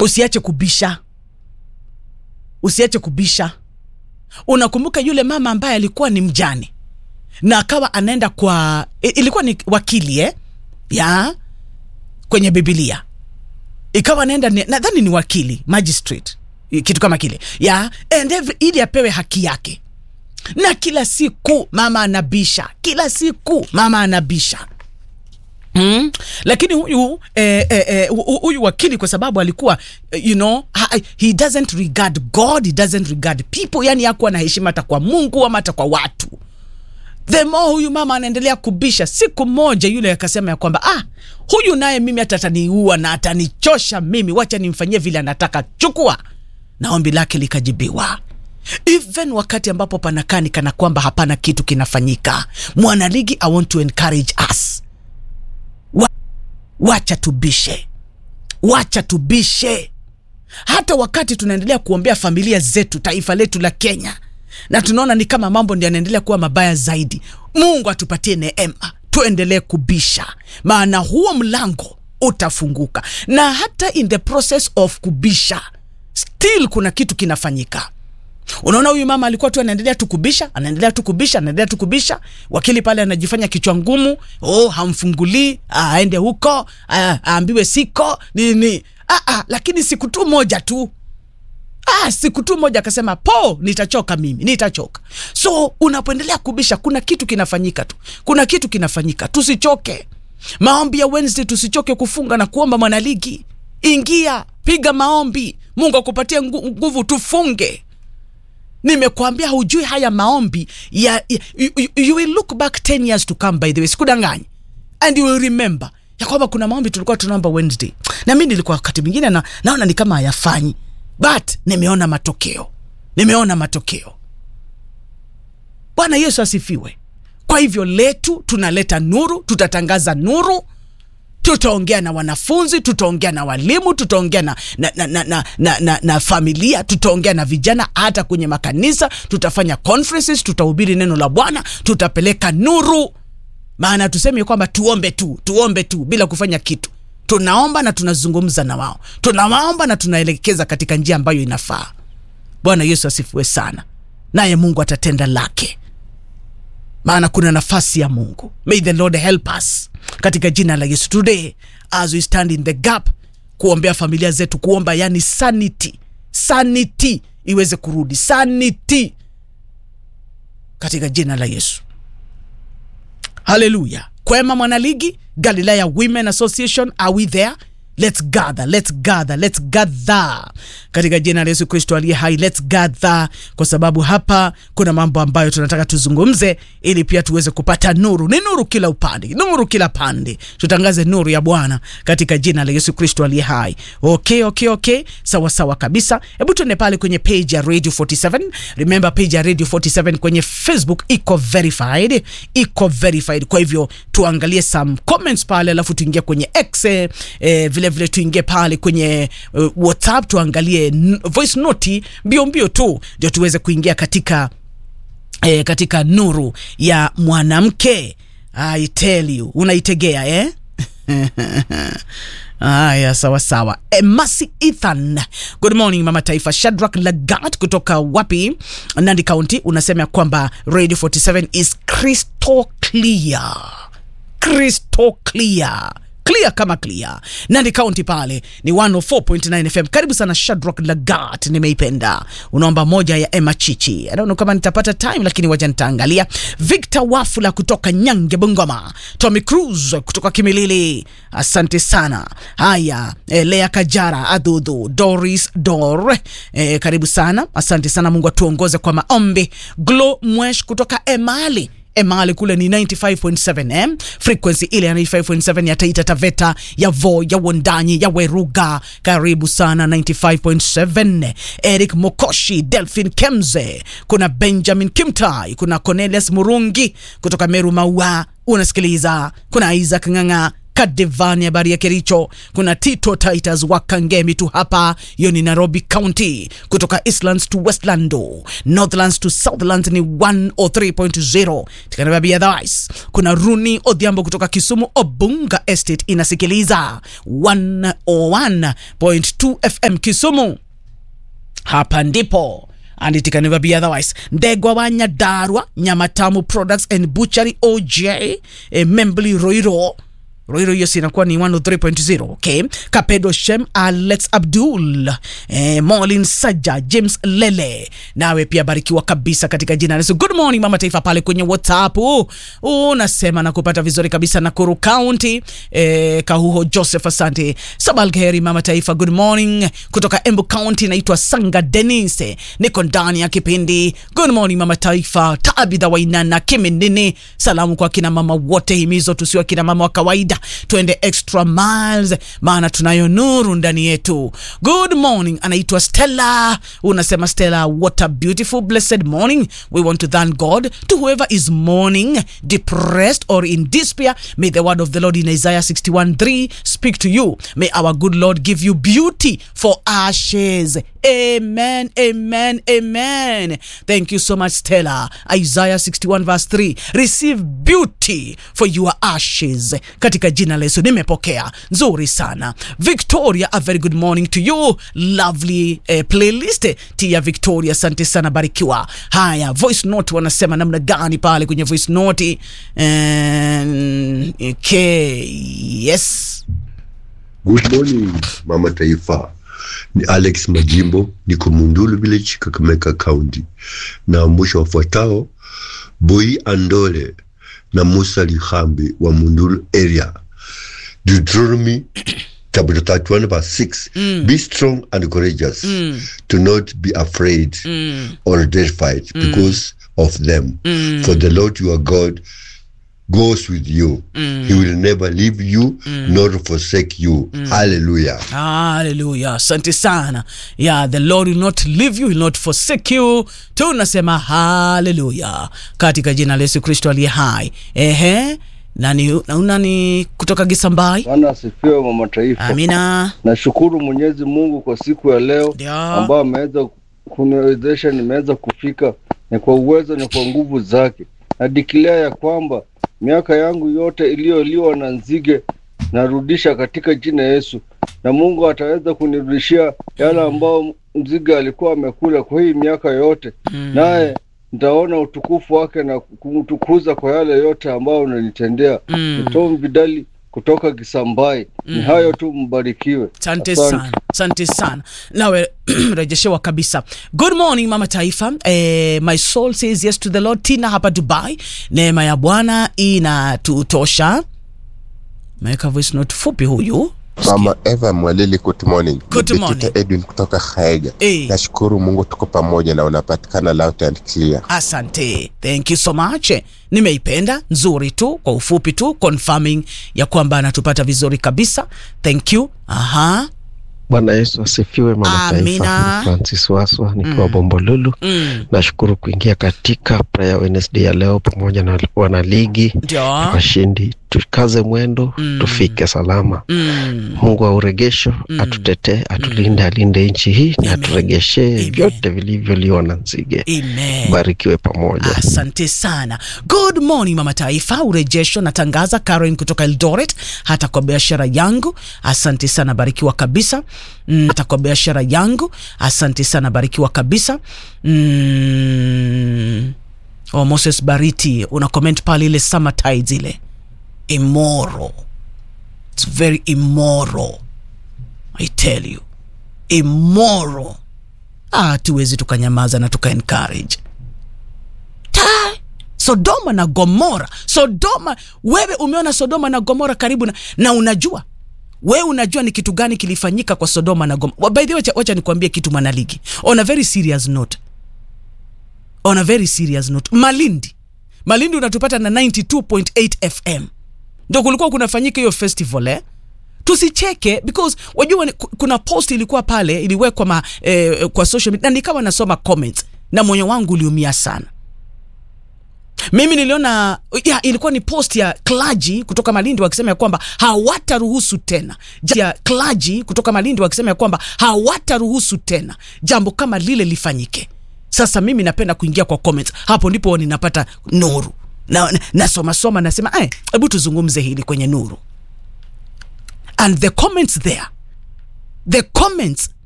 usiache kubisha usiache kubisha unakumbuka yule mama ambaye alikuwa ni mjane na akawa anaenda kwa i- ilikuwa ni wakili eh? ya kwenye bibilia ikawa anaenda ni- nadhani ni wakili magistrate i- kitu kama kile ya and every, ili apewe haki yake na kila siku mama anabisha kila siku mama anabisha Mm. lakini huyu eh, eh, eh, hu- huyu wakili kwa sababu alikuwa eh, you know ha, he doesn't regard god he doesn't regard people yani hakuwa na heshima hata kwa mungu ama hata kwa watu the more huyu mama anaendelea kubisha siku moja yule akasema ya kwamba ah huyu naye mimi hata ataniua na atanichosha mimi wacha nimfanyie vile anataka chukua na ombi lake likajibiwa even wakati ambapo panakani kana kwamba hapana kitu kinafanyika mwanaligi i want to encourage us Wa, wacha tubishe wacha tubishe hata wakati tunaendelea kuombea familia zetu taifa letu la kenya na tunaona ni kama mambo ndio yanaendelea kuwa mabaya zaidi mungu atupatie neema tuendelee kubisha maana huo mlango utafunguka na hata in the process of kubisha still kuna kitu kinafanyika unaona huyu mama alikuwa tu anaendelea tu kubisha anaendelea tu kubisha anaendelea tu kubisha wakili pale anajifanya kichwa ngumu oh hamfungulii ah, aende huko ah, aambiwe siko nini ah, ah, lakini siku tu moja tu ah, siku tu moja akasema po nitachoka mimi nitachoka so unapoendelea kubisha kuna kitu kinafanyika tu kuna kitu kinafanyika tusichoke maombi ya wednesday tusichoke kufunga na kuomba mwanaligi ingia piga maombi mungu akupatie ngu- nguvu tufunge nimekuambia hujui haya maombi ya, ya you, you, you will look back 10 years to come by the way sikudanganyi and you will remember ya kwamba kuna maombi tulikuwa tunaomba wednesday na mi nilikuwa wakati mwingine na, naona ni kama hayafanyi but nimeona matokeo nimeona matokeo bwana yesu asifiwe kwa hivyo letu tunaleta nuru tutatangaza nuru tutaongea na wanafunzi tutaongea na walimu tutaongea na, na, na, na, na, na, na, na familia tutaongea na vijana hata kwenye makanisa tutafanya conferences tutahubiri neno la bwana tutapeleka nuru maana tuseme kwamba tuombe tu tuombe tu bila kufanya kitu tunaomba na tunazungumza na wao tunawaomba na tunaelekeza katika njia ambayo inafaa bwana yesu asifiwe sana naye mungu atatenda lake maana kuna nafasi ya mungu may the lord help us katika jina la yesu today as we stand in the gap kuombea familia zetu kuomba yani sanity sanity iweze kurudi sanity katika jina la yesu haleluya kwema mwanaligi galilaya women association are we there let's gather let's gather let's gather katika jina la yesu kristo aliye hai let's gather kwa sababu hapa kuna mambo ambayo tunataka tuzungumze ili pia tuweze kupata nuru ni nuru kila upande nuru kila pande tutangaze nuru ya bwana katika jina la yesu kristo aliye hai okay okay okay sawa sawa kabisa hebu tuende pale kwenye page ya radio 47 remember page ya radio 47 kwenye facebook iko verified iko verified kwa hivyo tuangalie some comments pale alafu tuingie kwenye x eh, eh, vile vile tuingie pale kwenye uh, whatsapp tuangalie n- voice noti mbio mbio tu ndio tuweze kuingia katika eh, katika nuru ya mwanamke i tell you unaitegea eh? haya sawa sawa e, masi ethan good morning mama taifa shadrak lagat kutoka wapi nandi county unasema ya kwamba radio 47 is crystal clear crystal clear clear kama clear nandi county pale ni 104.9 fm karibu sana shadrock lagat nimeipenda unaomba moja ya emma chichi I don't know kama nitapata time lakini waja nitaangalia victor wafula kutoka nyange bungoma tommy cruz kutoka kimilili asante sana haya eh, lea kajara adhudhu doris dor eh, karibu sana asante sana mungu atuongoze kwa maombi glo mwesh kutoka emali emali kule ni 95.7 eh? frequency ile ya 95.7 ya taita taveta ya vo ya wondanyi ya weruga karibu sana 95.7 eric mokoshi delphin kemze kuna benjamin kimtai kuna cornelius murungi kutoka meru maua unasikiliza kuna isaac nganga Kadevani, habari ya Kericho. Kuna Tito Titus wa Kangemi tu hapa, hiyo ni Nairobi County. Kutoka Eastlands to Westlando, Northlands to Southlands ni 103.0 tikanababi. Otherwise kuna Runi Odhiambo kutoka Kisumu, Obunga Estate inasikiliza 101.2 FM Kisumu. Hapa ndipo and it can never be otherwise. Ndegwa wa Nyadarua, Nyamatamu Products and Butchery OJ, eh, Membli Roiro Roiro hiyo sinakuwa ni 103.0 okay. Kapedo Shem, Alex Abdul, eh, Molin Saja, James Lele, nawe pia barikiwa kabisa katika jina la Yesu. Good morning mama taifa pale kwenye WhatsApp unasema na kupata vizuri kabisa Nakuru County. Eh, Kahuho Joseph, asante. Sabalgheri mama taifa, good morning kutoka Embu County. Naitwa Sanga Denise, niko ndani ya kipindi good morning mama taifa. Tabitha Wainana Kiminini, salamu kwa kina mama wote, himizo tusiwe kina mama wa kawaida tuende extra miles, maana tunayo nuru ndani yetu. Good morning, anaitwa Stella. Unasema Stella, what a beautiful blessed morning. We want to thank God to whoever is mourning, depressed or in despair. May the word of the Lord in Isaiah 61:3 speak to you. May our good Lord give you beauty for ashes. Amen, amen, amen. Thank you so much, Stella. Isaiah 61 verse 3. Receive beauty for your ashes. Katika jina la Yesu nimepokea. Nzuri sana. Victoria, a very good morning to you. Lovely eh, playlist. Tia Victoria, asante sana, barikiwa. Haya, voice note wanasema namna gani pale kwenye voice note? Um, okay, yes. Good morning mama taifa, ni Alex Majimbo, niko Mundulu Village, Kakamega County, na mwisho wafuatao Boi Andole na Musa Lihambi wa Mundulu area. Deuteronomy chapter 31 verse 6 be strong and courageous do not be afraid or terrified because of them for the Lord your God goes with you he will never leave you nor forsake you hallelujah Haleluya, asante sana. Yeah, the Lord will not leave you, will not forsake you. Tunasema haleluya katika jina la Yesu Kristo aliye hai. Ehe, nani nani kutoka Gisambai? Bwana asifiwe mama taifa. Amina. Nashukuru Mwenyezi Mungu kwa siku ya leo Ndio. ambayo ameweza kuniwezesha nimeweza kufika, ni kwa uwezo, ni kwa nguvu zake. Nadikilia ya kwamba miaka yangu yote iliyoliwa na nzige narudisha katika jina Yesu, na Mungu ataweza kunirudishia yale ambao nzige alikuwa amekula kwa hii miaka yote, naye nitaona utukufu wake na kumtukuza kwa yale yote ambayo unanitendea. Mm. Ni Tom Vidali kutoka Kisambai. Ni hayo tu, mbarikiwe. Asante Asante. sana, asante sana. Nawe rejeshewa kabisa. Good morning mama taifa. Eh, my soul says yes to the Lord. Tina hapa Dubai, neema ya Bwana inatutosha. Meweka voice note fupi huyu Mama Eva Mwalili, good morning. Good Ni morning. Peter Edwin kutoka Haega. Eh. Nashukuru Mungu tuko pamoja na unapatikana loud and clear. Asante, thank you so much. Nimeipenda nzuri tu, kwa ufupi tu, confirming ya kwamba anatupata vizuri kabisa. Thank you. Aha. Bwana Yesu asifiwe. Mama Amina. Taifa, ni Francis Waswa nikiwa Bombolulu. Mm. Nashukuru kuingia katika prayer Wednesday ya leo pamoja na wanaligi Ndio. washindi. Tukaze mwendo Mm. tufike salama. Mm. Mungu wa uregesho atutetee, atulinde, alinde nchi hii na Amen. aturegeshee Amen. vyote vilivyoliwa na nzige. Amen. Barikiwe pamoja. Asante sana. Good morning mama taifa, urejesho natangaza. Karen kutoka Eldoret, hata kwa biashara yangu. Asante sana, barikiwa kabisa. Mm, hata kwa biashara yangu. Asante sana, barikiwa kabisa. Mm. Oh, Moses Bariti una comment pale ile summer tides ile immoral. It's very immoral. I tell you. Immoral. Ah, tuwezi tukanyamaza na tuka encourage Ta- Sodoma na Gomora. Sodoma, wewe umeona Sodoma na Gomora karibu na, na unajua wewe unajua ni kitu gani kilifanyika kwa Sodoma na Gomora. By the way, wacha, wacha nikwambie kitu mwanaligi. On a very serious note. On a very serious note. Malindi. Malindi unatupata na 92.8 FM. Ndio kulikuwa kunafanyika hiyo festival eh? tusicheke because wajua ni- ku- kuna post ilikuwa pale iliwekwa ma, eh, kwa social media na nikawa nasoma comments na moyo wangu uliumia sana mimi niliona ya, ilikuwa ni post ya klaji kutoka malindi wakisema ya kwamba hawataruhusu tena Ja- ya klaji kutoka malindi wakisema ya kwamba hawataruhusu tena jambo kama lile lifanyike sasa mimi napenda kuingia kwa comments hapo ndipo ninapata nuru na, na, nasoma soma nasema "Eh, hebu tuzungumze hili kwenye nuru and the comments there the comments